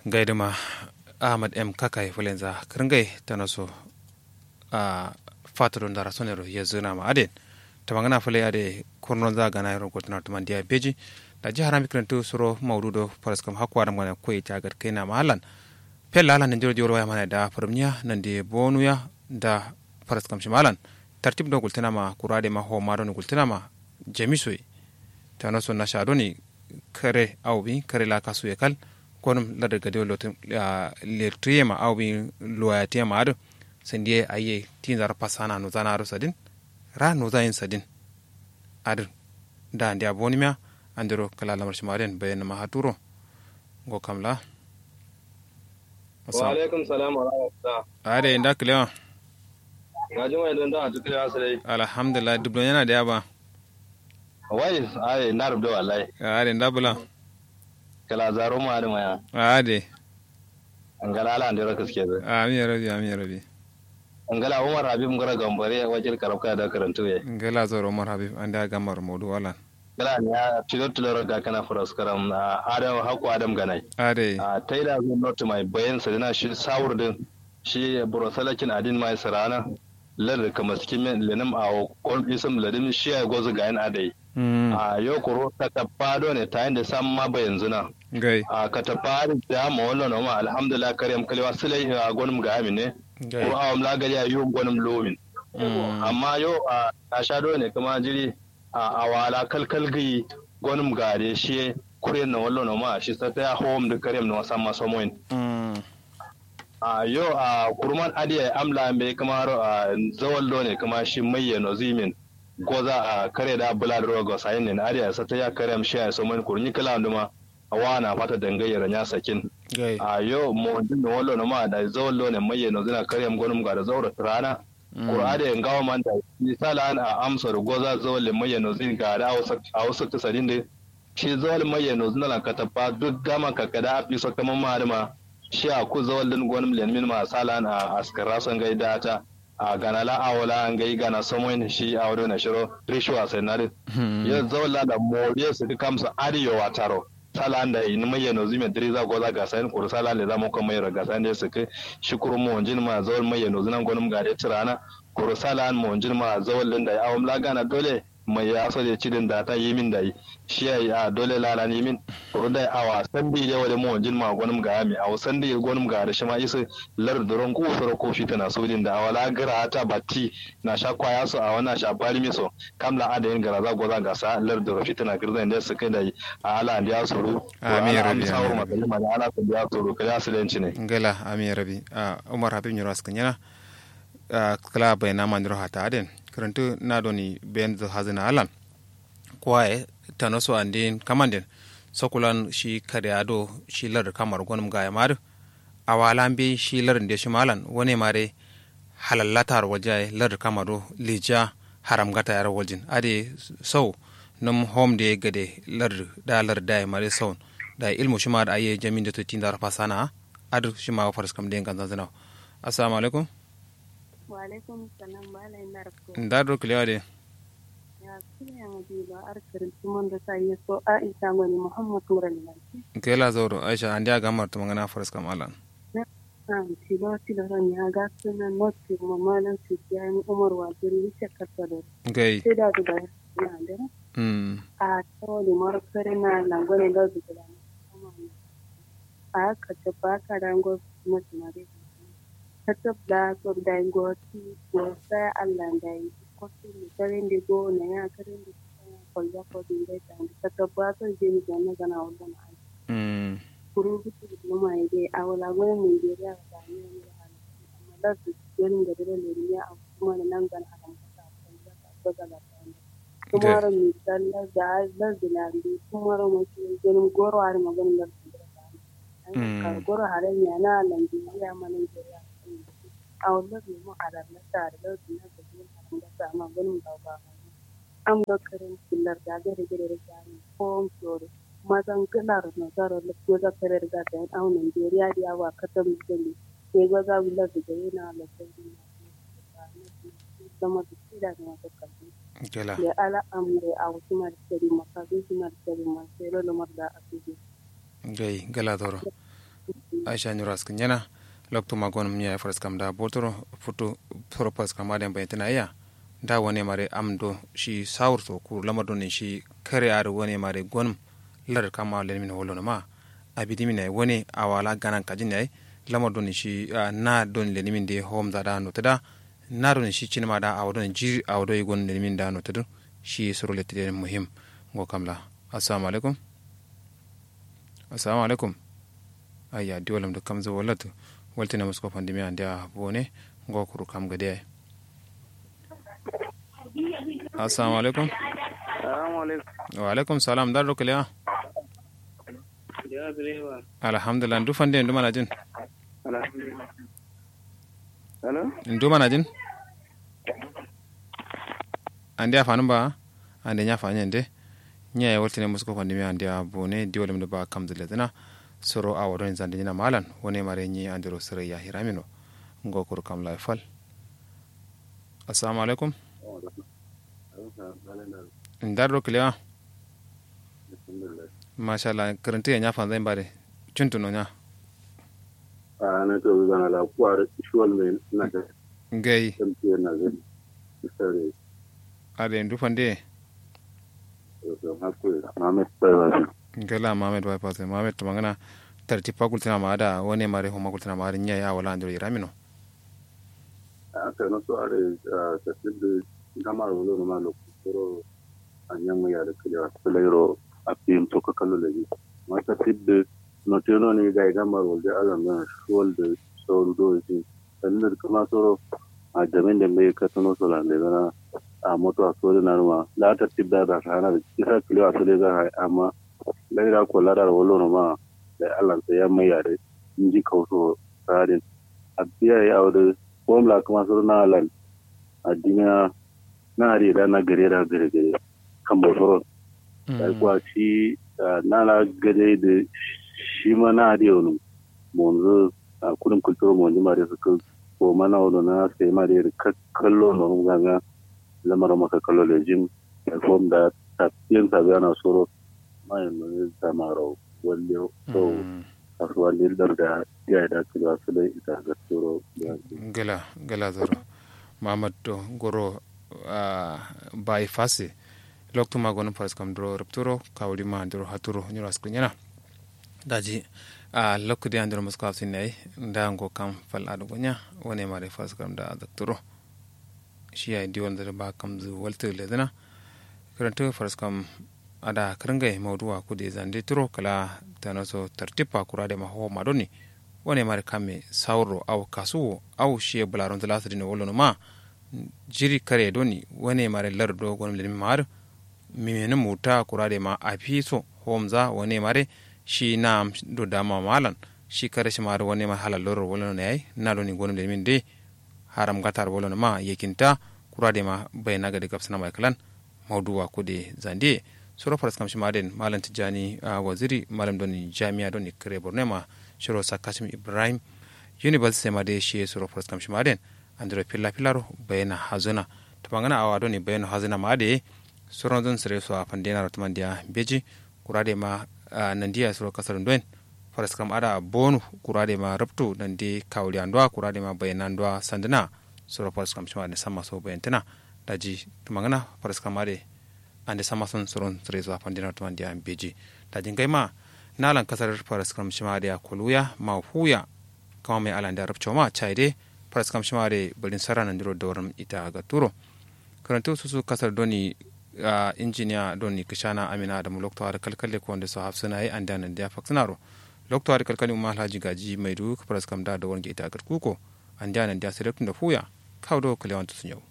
gaidama ahmad m kakai fulenza kringai tanaso a fatoro ndara sonero yezuna ma aden tamangana fule ade kurnon za gana yaro gotna to mandia beji da jihar mi krantu suro maududo paraskam hakwa da mana koyi tagar kaina mahalan pella ala nanjiro joro ya mana da farmiya nande bonuya da paraskam shimalan tartib do gultina ma kurade ma ho ma don gultina ma jamisoi tanaso na shadoni kare awbi kare la kasu ya kal konum la daga de lotin le triyema awbi loyatiyama ado sandie aye tinzar pasana no zanaro sadin ra no zayin sadin adin da ndi abonimia andiro kala lamar shimaren bayan ma haturo go kamla wa alaikum salam wa rahmatullah ade inda kilewa ga juma idan da tukule asrai alhamdulillah dublo yana da yaba wai ai na rubda wallahi ade inda bula kala zaro ma da maya ade angala ala andiro kaske da amin rabi amin rabi angala umar habib ngara gambare wajil karabka da karantu ye ngala zoro umar habib anda gamar modu walan gala ne ya tilo tilo ga kana furas karam adam haku adam ganai ade a taida zo not mai bayan sa dina shi sawur din shi burosalakin adin mai sarana lar kama cikin lenim a kon isam ladim shi ya gozu ga yan adai a yau kuro ka tafado ne ta da sam ma bayan zuna gai a ka tafado da ma wallan ma alhamdulillah karyam kalwa sulai a gonum ga amin ne gai ko awam la gari ayu gonum lomin amma yau a na sha ne kuma jiri a awala kalkal gi gonum gare shi kuryen na wallan ma shi sa ta home da karyam na wasan masomoin a yau a kurman adiya amla mai kamar a zawal ne kuma shi mai no zimin goza a kare da bula da rogo sayin ne adiya sa ta ya kare am shi a so man kurni kala nduma a wana fata dangayyar nya sakin gai a yau mo din no wallo no ma da zawal ne mai no zina kare am gonum ga da zawra rana qur'ani en gawa man da misala an a amsar goza zawal ne mai no zin ga da a wasu ta sadin da shi zawal mai no zina lan kataba duk gama kakada a fi so kaman ma ma shi a ku zawal din gwanim lenmin ma salan a askara son gai data a gana la awala an gai gana samoin shi a wado na shiro rishuwa sai na din ya zawal da moriye su ka kamsa ariyo wataro salan da in mai yano zime diriza goza ga sayin kuru salan da zamu kuma mai ga sayin da su kai shi kuru mu wanjin ma zawal mai yano zinan gwanim ga da tirana kuru salan mu wanjin ma zawal din da awam la gana dole mai ya so da cidin da ta yi min da yi shi ya a dole lala ni min kuru da a wasan bi da wale mu wanjin ma gwanim ga mi a wasan da gwanim ga da shi ma isa lar duron ku soro ko fita na sodin da awala gara ta batti na sha kwaya so a wana sha bari mi so kamla ada yin gara za goza ga sa lar duro fita na girzan da su kai da yi a ala da ya soro Amin, ya Rabbi, sawar amin, makalima da ala su ya soro kai asilenci ne ngala amin rabi a umar habib nyoro askanyana a kala bayna mandiro hata aden karantu na doni ben zo hazina alan kwaye tanoso andin kamanden sokulan shi kare ado shi lar kamar gonum ga yamar awalan bi shi lar de shi malan wone mare halallatar waje lar kamaro lija haram gata yar waljin ade sau num home de gade lar da lar da mare sau da ilmu shi ma da aye jamin da tutin da rafa sana adu shi ma faras kam den kan zanzana assalamu alaikum wa alaikum salam malai narko da do kliya de ya kiriya mu ba arkarin tuman da sai ya so aisha mani muhammad muran nan kela zoro aisha andi aga mar to mangana faras kam alan an tilo tilo ran ya ga sunan noti mu malan su ya ni umar wa jiri shi karta da gai sai da da ya da mm a to ni mar kare na langone da su da a ka ta ba ka rango mutum mare ta tabda ko da ngoti ko sai Allah da yi ko su ni karen da go na ya karen da ko ya ko din da ta ta tabba ko je ni ga na gana wannan ai mm kuru bitu da mai dai a wala gona mun je da ga ne ni da amma da su gurin da dole ne ya a kuma da nan gan haram ka ta da ta ga da kuma ran mi dalla da da dilandi kuma ran mu gurin goro har maganin da su da ka goro haren ya na Najeriya ma Najeriya a wannan ne mu arar na tare da su na da yin haram da ta amma ganin ba ba an ga karin killar da ga da gare da ko tsoro mazan kilar na zara da ko da kare da ta a Najeriya da yawa katam da ne sai ga za mu lafi da yana da sai zama da shi da na kalli kela da ala amre a wasu martari makazu su martari masu yaro da marda a cikin gai gala zoro aisha nyuras kenyana lokto magon mnya faras kam da botoro futu propas kam aden baytana ya da wone mare amdo shi sawur to ku lamado ne shi kare ar wone mare gonum lar kama len min wolo ma abidi min wone awala ganan kajin ne lamado ne shi na don len min de hom da da no tada na don shi cinma da awdo ji awdo yi gon len min da no tada shi suru lette muhim go kamla assalamu alaikum assalamu alaikum ayya diwalam da kamza walatu waltina musko pandemi ande a bone go kuru kam gade assalamu alaikum Assalamu alaikum. wa alaikum salam dar do kele Ya direba. alhamdulillah ndu fande ndu mana jin Alhamdulillah. Hello? ndu mana jin ande a fanum ba ande nya fanye nde nya e waltina musko pandemi ande a bone diwalam da ba kam zile dana soro a wadon zande nyina malan wone mare nyi andiro sere ya hiramino go kuru kam la fal assalamu alaikum ndar do kele mashallah karanta ya nyafa zai bare cuntuno nya a na to zana la kwar shuwal mai na da gai tamfiya na zai sare ade ndu fande to hakuri Muhammad Baywasi gala mamed bay pase mamed to mangana tarti pakultina ma da wone mare homa kultina ma nya ya wala ndiro iramino a ka no so are ta tidde gamar wolo no malo kuro anyan ya da kiliya kulairo a pim to ka kallo leji ma ta tidde no teno ni ga gamar wolo da azan na shuwal da sauru do yi sannan kuma soro a jamin da mai ka tuno so lan da a moto a sori na ruma la ta tidda da sana da kisa kiliya to da ga amma laira ko ladar wolo no ma da Allah sai ya mai yare inji kauso tsarin a biya ya aure ko mla kuma suru na lan a dina na ri da na gare da gare gare kan bosoro da kuwa shi na la gare da shi ma na ri wani monzo a kudin kulturo monji ma da suka ko mana wani na sai ma da kallo na wani ganga lamarin maka kallo da jin ya kom da tafiyan sabi ana soro ma yanzu zama rau wale so kasuwa lildar da ya da kila su da ita ga turo gala gala zoro mamad to goro bai fase lokto ma gono paras kam dro rapturo kawli ma dro haturo nyoro askunyana daji a lokkude andiro musko afsinay nda ngo kam fal ado gonya wone mare fas kam da daktoro shi ay diwon da ba kam zu walte ledana karanto fas kam ada karangay mawduwa kude zande turo kala tanaso tartipa kurade ma ho madoni wone mare kame sawro aw kasuwo aw shi bularon talasri no wolono ma jiri kare doni wone mare lardo gonum le mar mimene muta kurade ma afiso homza wone mare shi na do dama malan shi kare shi mare wone ma halal loro wolono ne na do ni gonum le min de haram gatar wolono ma yekinta kurade ma bayna gade gapsana mai kalan mawduwa kude zande soro faras kam shimaden malam tijani uh, waziri malam doni jami'a doni kare borno ma shiro sakasim ibrahim university ma de shi soro faras kam shimaden andro pilla pillaro bayna hazuna to bangana awa doni bayna hazuna ma de soro don sere so afandena ratmandia beji kurade ma uh, nandiya soro kasar doen faras kam ada bonu kurade ma rabtu nandi kawli andwa kurade ma bayna andwa sandana soro faras kam shimaden sama so bayantana daji to bangana faras kam ade ande sama son soron sere zuwa pandina to ande am beji da jingai ma nalan kasar faras kam shima da koluya ma huya kama mai alan da rabcho ma chaide faras kam shima da bulin sarana ndiro dorum ita ga turo karanto su kasar doni uh, injiniya doni kishana amina da mulokto har kalkalle ko wanda su hafsuna yi an danan da faksinaro lokto har kalkalle umma alhaji gaji mai du faras kam da da wani ita ga kuko an danan da selektun da huya kawo do kalewan sun yau